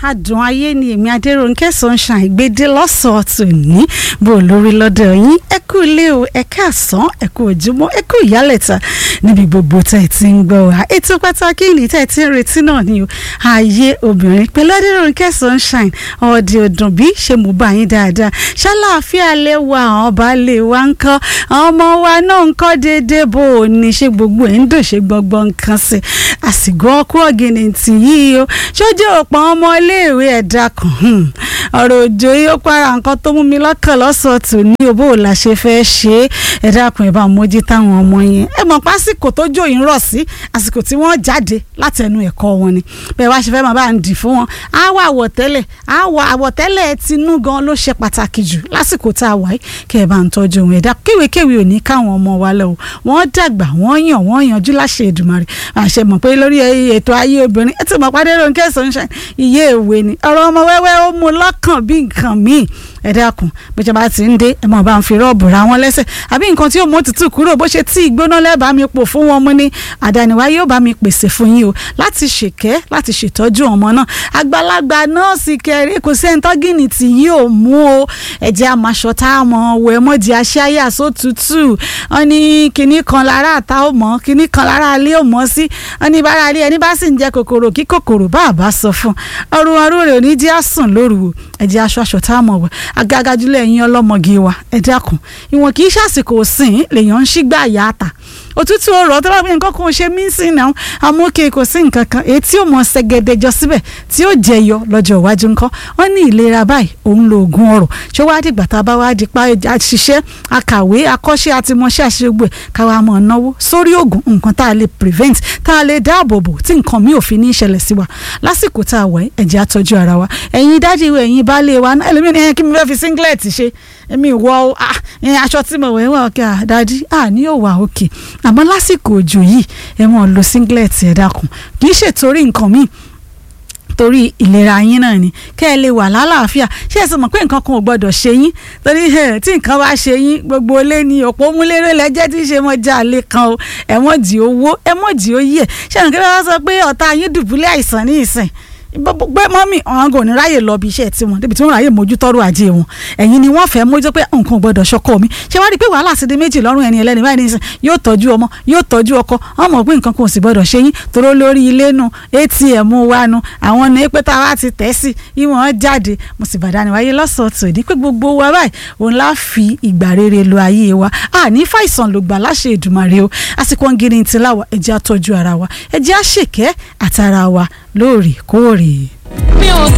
adùn ayé ni èmi adéròǹkẹ́ sunshine gbédé lọ́sọ̀ọ́ tòní bó lórí lọ́dọ̀ yín ẹ kú ilé o ẹ káàsán ẹ kú ojúmọ́ ẹ kú ìyálẹ̀ta níbi gbogbo tẹ̀ ẹ ti ń gbọ́ wa ètò pàtàkì ní tẹ̀ ẹ ti ń retí náà ni o ayé obìnrin pẹ̀lú adéròǹkẹ́ sunshine ọ̀dì ọ̀dùn bí ṣe mú bá yín dáadáa ṣáláàfíà lè wa àwọn ọba lè wa ń kọ́ àwọn ọmọ wa náà ń kọ́ déédéé bó o ní ṣe gbogbo ẹ̀ ń dò ṣe gbọ́ngbọ́n nǹkan sí àsìkò ọkú ọ̀gìnì tì yìí o ṣojú òpó ọmọ iléèwé ẹ̀dá kan ọ̀rọ̀ òjò yìí ó para nǹkan tó mú mi lọ́kàn lọ́sọ̀ọ́ tò ní òbó la ṣe fẹ́ ṣe é ẹ̀dá kan ẹ̀ bá mójú táwọn ọmọ yẹn ẹ mọ̀ pásìkò tó jò yín rọ̀ sí àsìkò tí wọ́n jáde láti ẹnu ẹ̀kọ́ wọn ni bẹ́ẹ̀ wá ṣe fẹ́ máa bá ń dì fún wọn á wọ àwọ̀tẹ́lẹ̀ á wọ àwọ̀tẹ́lẹ̀ tinú gan ló ṣe pàtàkì jù lásìkò tá a wà yìí kẹ́ ẹ bá ń tọ́jú ohun ẹ̀dá kéwèkéwè ò ní káwọn ọmọ wa lọ wọ́n dàgbà wọ́n yàn wọ́n yanjú láṣẹ Èdùmàrè àṣẹ mọ̀ pé lórí ètò ayé obìnrin ẹ ti mọ̀ pàdé Rónkẹ́ Sunshine iye ìwé ni ọ̀rọ̀ ọmọ wẹ́wẹ́ ó mú lọ́kàn bí nǹkan míì ẹ dákun bó ṣe bá ti ń dé ẹ mọ̀ bá ń fi rọ́ọ̀bù ra wọn lẹ́sẹ̀ àbí nǹkan tí yóò mú òtútù kúrò bó ṣe tí ìgbóná lẹ́bàá mi pò fún wọn mú ní àdániwá yóò bá mi pèsè fún yín o láti ṣèkẹ́ láti ṣètọ́jú ọmọ náà àgbàlagbà nọ́ọ̀sì kẹrin kò sẹ́ni tọ́gìnì tí yóò mú o ẹ̀jẹ̀ àmàṣọ tá a mọ̀ wẹ̀ mọ́jì aṣáyà sótútù wọn ní kinní kan lára àtà ò mọ̀ kinní kan lára alẹ́ ò mọ̀ sí wọn ní bára alẹ́ ẹni bá sì ń jẹ kòkòrò kí kòkòrò bá àbá sọ fún ọrùn ọrùn rẹ̀ ò ní jẹ́ àsùn lóru ẹ̀jẹ̀ aṣọ aṣọ tá a mọ̀ wẹ̀ agagajulẹ̀ ẹ̀yin ọlọ́mọge wa ẹ dákun ìwọ̀n kì í ṣàsìkò sìn lèèyàn ń ṣígbà yá àtà òtútù ọ̀rọ̀ tó bá gbé nǹkan kan ṣe mí sí náà amókè kò sí nǹkan kan èyí tí ó mọ ṣẹgẹdẹjọ síbẹ̀ tí ó jẹyọ lọ́jọ́ iwájú ńkọ́ wọ́n ní ìlera báyìí òun lo oògùn ọ̀rọ̀ ṣé wàá dìgbà tá a bá wá di pa àṣìṣe akàwé akọ́ṣẹ́ àtìmọ̀ṣẹ́ àṣegbè káwa mọ̀ náwó sórí oògùn nǹkan tá a lè prevent tá a lè dáàbò bò tí nǹkan mi ò fi ní ìṣẹ̀lẹ̀ sí wa lásìkò tá a wà ẹ jẹ́ á tọ́jú ara wa ẹ̀yin dájú ẹ̀yin baálé wa ẹlòmíràn kí mi fẹ́ fi singlet ṣe èmi wọ aṣọ tí mo wẹ̀ wọ̀ kí àdájí àní ò wà òkè àmọ́ lásìkò òjò yìí ẹ mọ̀ lo singlet ẹ̀ dákun kì í ṣètòrí nǹkan míì torí ìlera yín náà ni kẹ́ ẹ lè wà lálàáfíà ṣé ẹ sọ mọ̀ pé nǹkan kan ò gbọ́dọ̀ ṣe yín torí tí nǹkan bá ṣe yín gbogbo ilé ni òpó múlẹ́rẹ́ lẹ́jẹ́ tí ṣe mọ́ já lé kan o ẹ mọ̀ dì owó ẹ mọ̀ dì ó yẹ ṣé nǹkan bá sọ pé ọ̀tá yín dùbúlẹ̀ àìsàn ní ìsìn pé mọ́mì ọ̀hún kò ní ráyè lọ bí iṣẹ́ tiwọn débi tí wọ́n ráyè mójú tọ́rọ̀ ajé wọn ẹ̀yin ni wọ́n fẹ́ mójú pé nǹkan gbọ́dọ̀ ṣọkọ mi ṣé wá rí i pé wàhálà ti di méjì lọ́rùn ẹni ẹlẹ́ni báyìí nísìn yóò tọ́jú ọmọ yóò tọ́jú ọkọ wọ́n mọ̀ pé nǹkan kan ò sì gbọ́dọ̀ ṣe yín toró lórí ilé nu atm wa nu àwọn ní pé táwa ti tẹ̀ sí ìwọ̀n jáde mo sì bàdá ni wáyé lọ́sọ̀ọ̀tò ìdí pé gbogbo wa báyìí òun lá fi ìgbà rere lo ayé wa a ní fàìsàn ló gbà láṣẹ Èdùmàrè o àsìkò ń gírí ti láwa ẹ jẹ́ á tọ́jú ara wa ẹ jẹ́ á ṣèkẹ́ àtara wa lóòrèkóòrè. mi ò